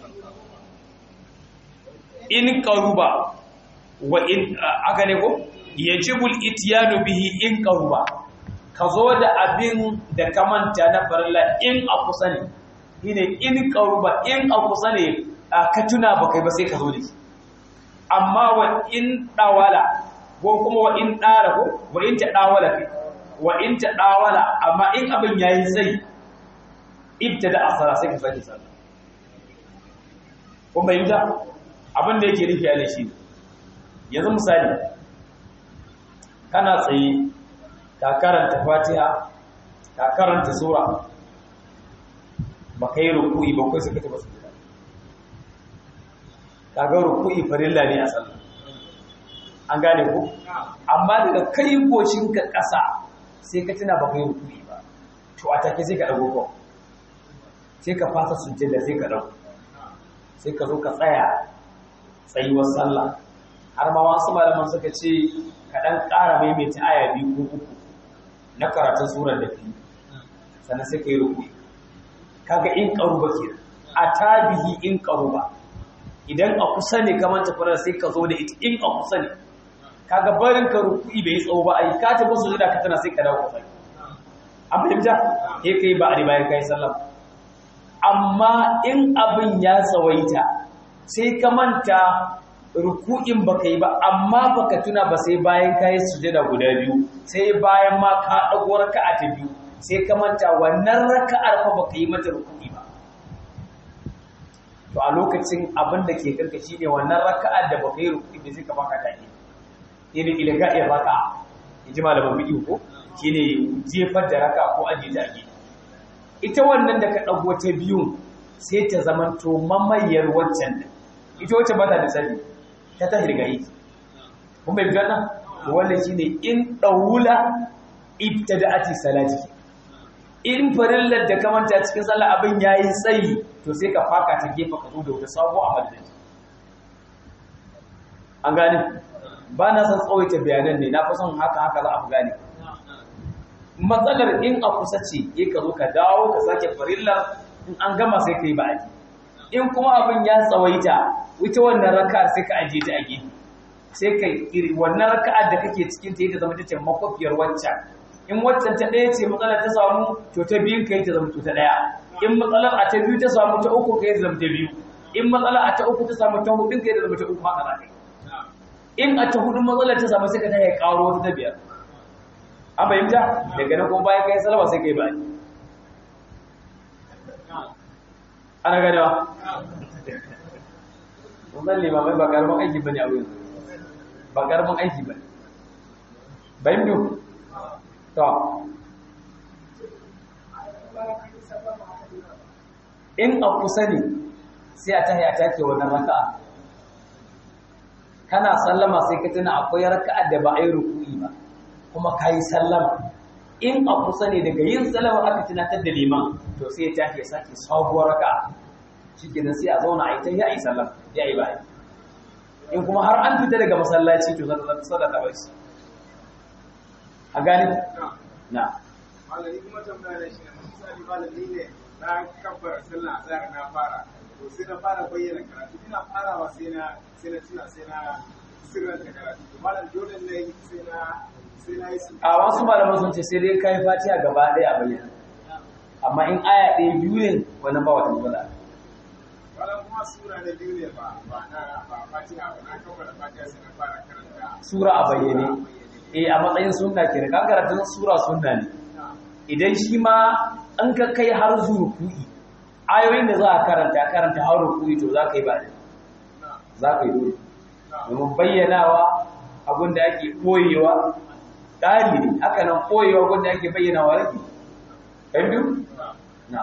in qaruba wa in aka ne ko yajibul ityanu bihi in qaruba ka zo da abin da ka manta na farilla in a kusa ne shine in qaruba in a kusa ne ka tuna ba kai ba sai ka zo da shi amma wa in dawala ko kuma wa in dara ko wa in ta dawala kai wa in ta dawala amma in abin yayi sai ibtada asara sai ka sake sallah kun bayyana abin da yake nufi a shi yanzu misali kana tsaye ka karanta fatiha ka karanta sura ba kai ruku'i ba kai suka taba sujada ka ga ruku'i farilla ne a sallah an gane ku amma daga kai ka ƙasa sai ka tuna ba kai ruku'i ba to a take sai ka dago ko sai ka fasa sujjada sai ka dago sai ka zo ka tsaya tsayuwar sallah har ma wasu malaman suka ce ka dan ƙara maimaita aya biyu ko uku na karatun surar da fi sannan sai ka yi ruku'i kaga in qaruba kenan a tabihi in qaruba idan a kusa ne kamar tafarar sai ka zo da ita in a kusa ne kaga barin ka ruku'i bai tsawo ba ai ka tafi su da ka tana sai ka dawo ka tsaya an fahimta sai kai ba a bayan kai sallah amma in abin ya tsawaita sai ka manta ruku'in baka yi ba amma baka tuna ba sai bayan kai sujada guda biyu sai bayan ma ka dago raka'a ta biyu sai ka manta wannan raka'ar fa baka yi mata ruku'i ba to a lokacin abin da ke karka shine wannan raka'ar da baka yi ruku'i ba sai ka baka ta ne ne ila ga iya baka inji malamin bidiyo ko shine jefar da raka ko aje ta age ita wannan da ka dago ta biyun sai ta zamanto mamayar waccan din ita wacce ba ta da sani ta ta hirgayi kun bai biyan nan wannan shine in daula ibtada'ati salati in farillar da ka manta cikin sallah abin yayi tsayi to sai ka faka ta gefa ka zo da wata sabo a madadin an gane ba na san tsawaita bayanan ne na fi son haka haka za a fi gane matsalar in a kusa ce ya ka zo ka dawo ka sake farillar in an gama sai ka yi ba'adi in kuma abin ya tsawaita wuce wannan raka sai ka ajiye ta a gefe sai ka iri wannan raka'ar da kake cikin ta ta zama ta ce makwafiyar wancan in waccan ta ɗaya ce matsalar ta samu to ta biyun ka yi ta zama ta ɗaya in matsalar a ta biyu ta samu ta uku ka yi ta zama ta biyu in matsalar a ta uku ta samu ta hudun ka yi ta zama ta uku haka za ka yi in a ta hudun matsalar ta samu sai ka ta yi ƙaro wata ta biyar an fahimta daga nan kuma bayan kai salama sai kai ba ana ganewa wannan limamai ba karamin aiki bane a wurin ba karamin aiki bane bayan biyu to in a kusa ne sai a tahi a take wannan raka'a kana sallama sai ka tuna akwai raka'a da ba a yi ruku'i ba kuma ka yi sallama in a kusa ne daga yin sallama aka tunatar da liman to sai ya tafi ya sake sabuwar raka shi kenan sai a zauna a yi ta yi a yi sallama ya yi bayan in kuma har an fita daga masallaci to zata zata sadaka bai shi a gani na malami kuma tambaya da shi ne misali malami ne na kabbar sallah a tsayar na fara to sai na fara bayyana karatu ina farawa sai na sai na tuna sai na sirranta karatu to malam dole ne sai na a wasu malaman sun ce sai dai kai fatiha gaba ɗaya a bayyana amma in aya ɗaya biyu ne wani ba wata matsala wannan kuma sura na biyu ne ba ba na ba fatiha ba na kammala fatiha sai na fara karanta sura a bayyane eh a matsayin sunna kenan kan karatun sura sunna ne idan shi ma an ka kai har zuruku'i ayoyin da za a karanta karanta har ruku'i to za ka yi ba za ka yi dole domin bayyanawa abin da ake koyewa ƙari ne haka nan koyewa wanda ake bayyana wa rage ɗan biyu? na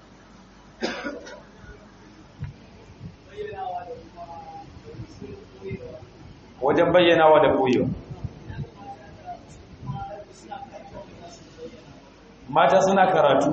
wajen bayyanawa da koyewa mata suna karatu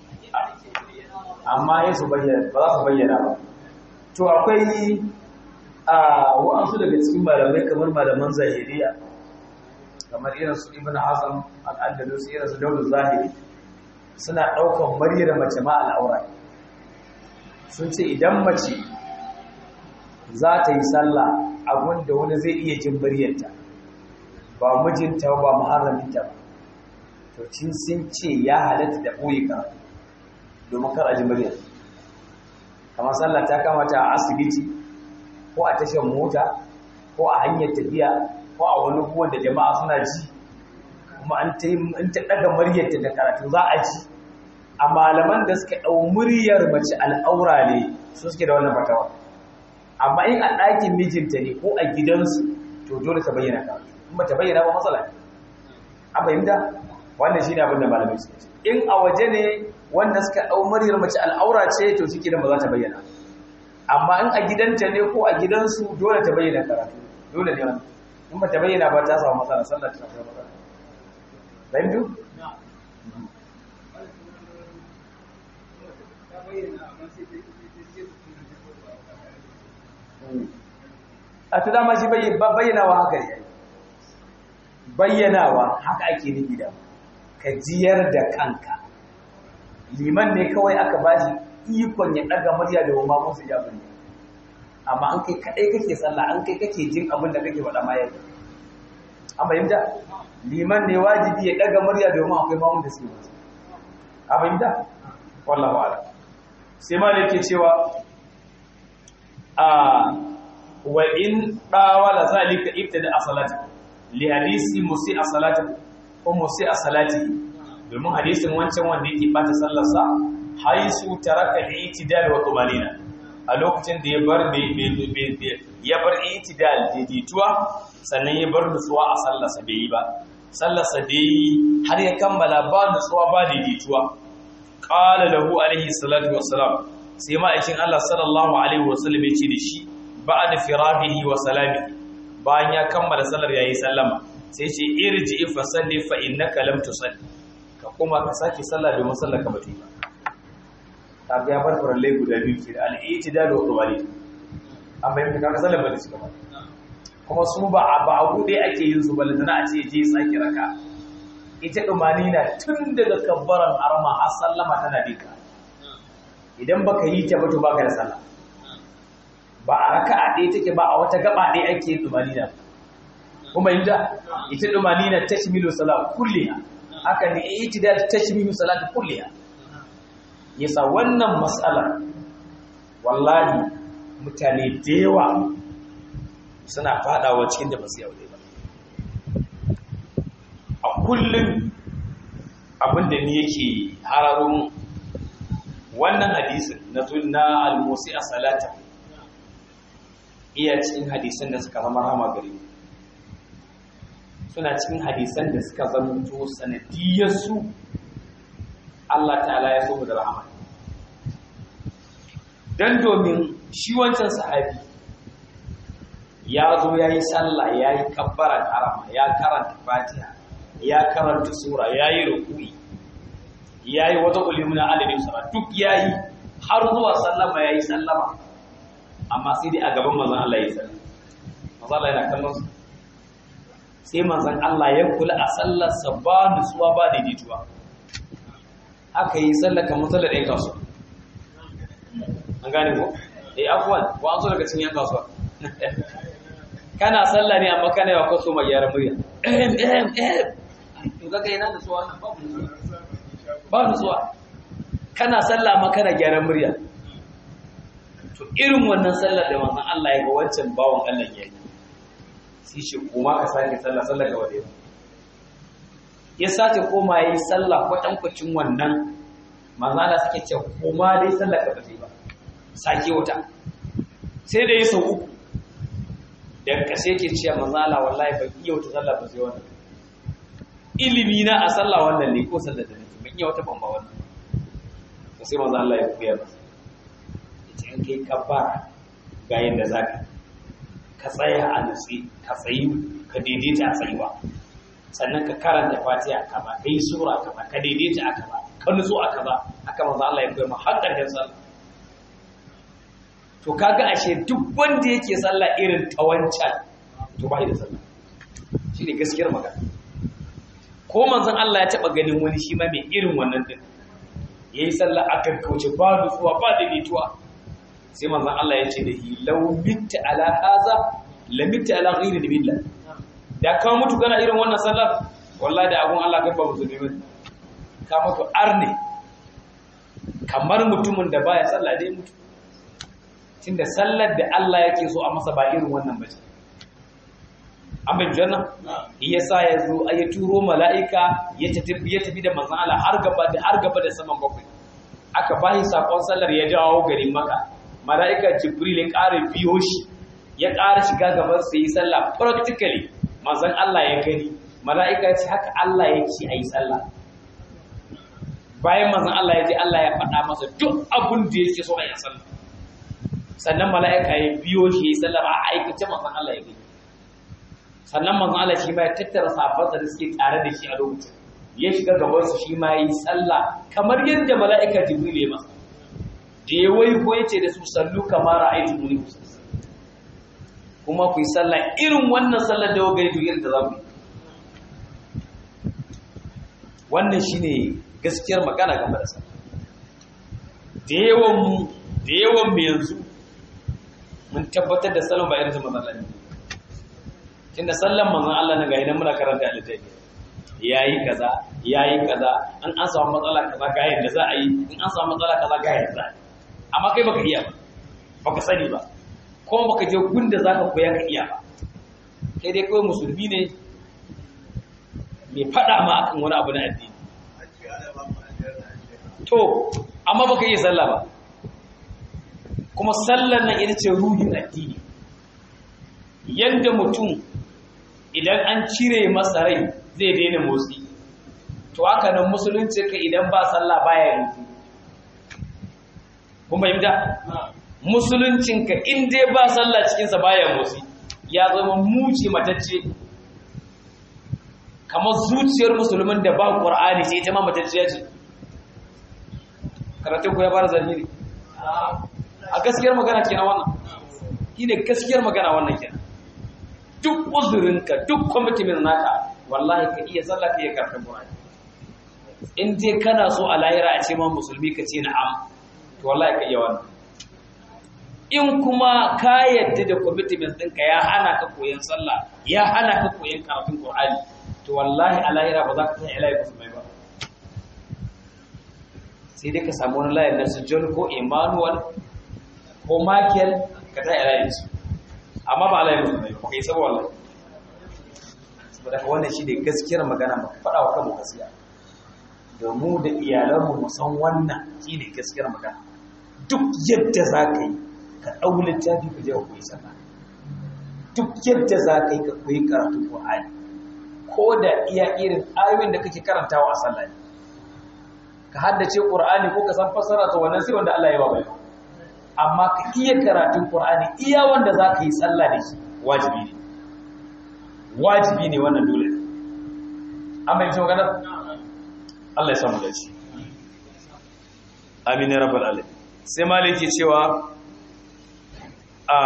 amma ya su bayyana ba za su bayyana ba to akwai a wa'ansu daga cikin malamai kamar malaman zahiriya kamar irin su ibn hazm al-andalus irin su dawud zahiri suna daukan maryar mace ma al'aura sun ce idan mace za ta yi sallah abun da wani zai iya jin muryarta ba mijinta ba muharraminta ba to cin sun ce ya halatta da ɓoye karatu domin kar a ji murya kamar sallah ta kamata a asibiti ko a tashar mota ko a hanyar tafiya ko a wani buwan da jama'a suna ji kuma an ta in ta daga muryarta da karatu za a ji a malaman da suka ɗau muryar mace al'aura ne su suke da wannan fatawa amma in a ɗakin mijinta ne ko a gidansu to dole ta bayyana karatu in ba ta bayyana ba matsala ne a fahimta wannan shine abin da malamai suka ce in a waje ne wanda suka ɗau muryar mace al'aura ce to shi da ba za ta bayyana amma in a gidanta ne ko a gidansu dole ta bayyana karatu dole ne wannan in ba ta bayyana ba ta samu matsala sallar ta samu matsala fahimtu a tu dama shi bayyanawa haka ne bayyanawa haka ake nufi da ka jiyar da kanka liman ne kawai aka ba shi ikon ya ɗaga murya da wama musu ya bane amma an kai kaɗai kake sallah an kai kake jin abin da kake faɗa ma yadda an fahimta liman ne wajibi ya ɗaga murya da wama akwai mamun da suke mutu an fahimta wallahu ala sai ma da yake cewa a wa in ɗawala zalika ibtada a salati li hadisi musi a salati ko musi a salati domin hadisin wancan wanda yake bata sallarsa haisu taraka itidal wa tumanina a lokacin da ya bar ya bar itidal daidaituwa sannan ya bar nutsuwa a sallarsa bai yi ba sallarsa bai yi har ya kammala ba nutsuwa ba daidaituwa qala lahu alaihi salatu wassalam sai ma'aikin Allah sallallahu alaihi wasallam ya ce da shi ba'da firabihi wa salami bayan ya kammala sallar yayi sallama sai ce irji fa salli fa innaka lam tusalli ka kuma ka sake sallah domin sallar ka bata ba kaga ya bar farallai guda biyu ke al-i'tidal wa tawali an bayyana kaga sallar bata cika ba kuma su ba a ba a gude ake yin su balle tana a ce je sake raka ita dumani na tun daga kabbaran arma har sallama tana dika idan baka yi ta ba to baka da sallah ba a raka'a ɗaya take ba a wata gaba ɗaya ake yin dumani na kuma inda ita dumani na tashmilu salat kulliha haka ne itidal tashmilu salat kulliha yasa wannan mas'ala wallahi mutane da yawa suna fadawa cikin da basu yaure ba a kullum abinda ni yake hararun wannan hadisin na na al-musi a salata iya cikin hadisan da suka zama rama gare mu suna cikin hadisan da suka zamanto sanadiyarsu Allah ta'ala ya so mu da rahama dan domin shi wancan sahabi ya zo ya yi sallah ya yi kabbaran harama ya karanta fatiha ya karanta sura ya yi rukui ya yi wata ulimuna adadin sura duk ya yi har zuwa sallama ya yi sallama amma sai dai a gaban manzan Allah ya yi sallama manzan Allah yana kallon su sai manzan Allah ya kula a sallarsa ba nutsuwa ba daidaituwa aka yi sallar kamar sallar ɗaya kasuwa an gane ko? eh afuwan ko an so daga cikin yan kasuwa kana sallah ne amma kana yawa kwaso mai yaran murya ehem ehem ehem to kaga yana da tsuwa nan babu nutsuwa ba nutsuwa kana sallah amma kana gyaran murya to irin wannan sallar da manzon Allah ya ga wancan bawon Allah ya yi sai shi koma ka sake sallah sallah ga wadai ya sace koma yayi sallah kwatankwacin wannan manzon Allah suke ce koma dai sallah ka bace ba sake wata sai da ya sau uku daga ƙasa yake cewa manzala wallahi ban iya wata sallah ba sai wannan ilimi na a sallah wannan ne ko sallah da nake ban iya wata ban ba wannan to sai manzo Allah ya koya masa yace in kai kabbara ga yanda zaka ka tsaya a nutsi ka tsayi ka daidaita a tsayuwa sannan ka karanta fatiha ka ba kai sura ka ba ka daidaita aka ba ka nutsu aka ba haka manzo Allah ya koya ma har ƙarshen sallah to kaga ashe duk wanda yake sallah irin ta wancan to ba da sallah shine gaskiyar magana ko manzon Allah ya taba ganin wani shi ma mai irin wannan din yayi sallah aka kauce ba nutsuwa ba daidaituwa sai manzon Allah ya ce da hi law mitta ala haza la mitta ala ghairi billah da ka mutu kana irin wannan sallar wallahi da abun Allah kai ba musulmi ba ka mutu arne kamar mutumin da baya sallah dai mutu tunda sallar da Allah yake so a masa ba irin wannan ba ce an bai janna iya sa ya zo ya turo mala'ika ya tafi ya tafi da manzon Allah har gaba da har gaba da saman bakwai aka bashi sakon sallar ya jawo garin maka mala'ika jibril ya ƙara biyo shi ya ƙara shiga gaban sa yi sallah practically manzon Allah ya gani mala'ika ce haka Allah ya ce ayi sallah bayan manzon Allah ya ji Allah ya faɗa masa duk abin da yake so a yi sallah sannan mala'ika ya biyo shi ya yi sallah a aikace manzon Allah ya gani sannan manzon Allah shi ma ya tattara sahabbansa da suke tare da shi a lokacin ya shiga gaban su shi ma yi sallah kamar yadda mala'ika Jibril ya masa da ya wai ko yace da su sallu kamar ra'aytu muni kuma ku yi sallah irin wannan sallar da wagai to yadda za ku yi wannan shine gaskiyar magana game da sallah da yawan mu da yawan mu yanzu mun tabbatar da salon ba irin ta manzon Allah tunda sallan manzon Allah na ga idan muna karanta littafi yayi kaza yayi kaza an an samu matsala kaza ga yadda za a yi in an samu matsala kaza ga yadda za a yi amma kai baka iya ba baka sani ba ko baka je gunda zaka koya ka iya ba kai dai kawai musulmi ne mai fada ma akan wani abu na addini to amma baka iya sallah ba kuma sallar nan ita ce ruhin addini yadda mutum idan an cire masa rai zai daina motsi to haka nan musulunci ka idan ba sallah baya rufu kun fahimta musuluncinka in dai ba sallah cikinsa baya motsi ya zama muci matacce kamar zuciyar musulmin da ba ƙur'ani sai ita ma matacciya ce karatun ku ya fara zargi ne a gaskiyar magana kenan wannan shi ne gaskiyar magana wannan kenan duk uzurinka duk kwamitimin naka wallahi ka iya sallah ka iya karfin ƙur'ani in dai kana so a lahira a ce ma musulmi ka ce na'am to wallahi ka iya wannan in kuma ka yadda da commitment ɗinka ya hana ka koyon sallah ya hana ka koyon karatun Qur'ani to wallahi a lahira ba za ka san ilahi musulmai ba sai dai ka samu wani layar na su John ko Emmanuel ko Michael ka ta ilahi su amma ba ilahi musulmai ba kai saboda wallahi saboda ka wannan shi ne gaskiyar magana ba ka faɗa wa kanmu gaskiya da mu da iyalanmu mu san wannan shi ne gaskiyar magana duk yadda za ka yi ka ɗau littafi ka je ka koyi sallah duk yadda za ka yi ka koyi karatun Qur'ani ko da iya irin ayoyin da kake karantawa a sallah ne ka haddace Qur'ani ko ka san fassara to wannan sai wanda Allah ya ba bai amma ka iya karatun Qur'ani iya wanda za ka yi sallah da shi wajibi ne wajibi ne wannan dole ne amma yanzu magana Allah ya samu dace amin ya rabbal alamin sai maliki cewa a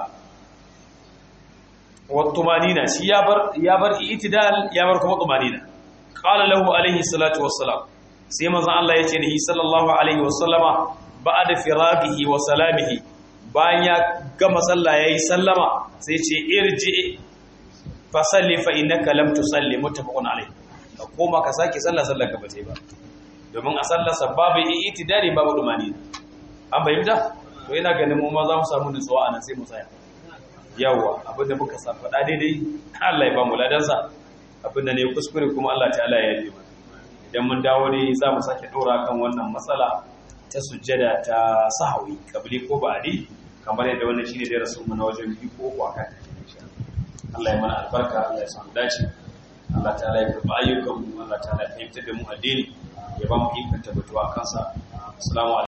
wattumanina shi ya bar ya bar itidal ya bar kuma tumanina qala lahu alaihi salatu wassalam sai manzon Allah yace da sallallahu alaihi wasallama ba'da firaqihi wa salamihi bayan ya gama sallah yayi sallama sai ce irji fa salli fa innaka lam tusalli muttafaqun alaihi ka koma ka sake sallah sallar ka bace ba domin a sallar sa babu itidali babu tumanina an bayyana to ina ganin mu ma za mu samu nutsuwa anan sai mu tsaya yawa abinda muka sa faɗa daidai Allah ya ba mu ladansa abinda ne kuskure kuma Allah ta'ala ya yi mana idan mun dawo ne za mu sake ɗora kan wannan matsala ta sujjada ta sahawi kabli ko ba'di kamar yadda wannan shine da rasul mu na wajen biyu ko uku akan Allah ya mana albarka Allah ya samu dace Allah ta'ala ya karɓi ayyukan mu Allah ta'ala ya fahimtar da mu addini ya ba mu ikon tabbatuwa kansa assalamu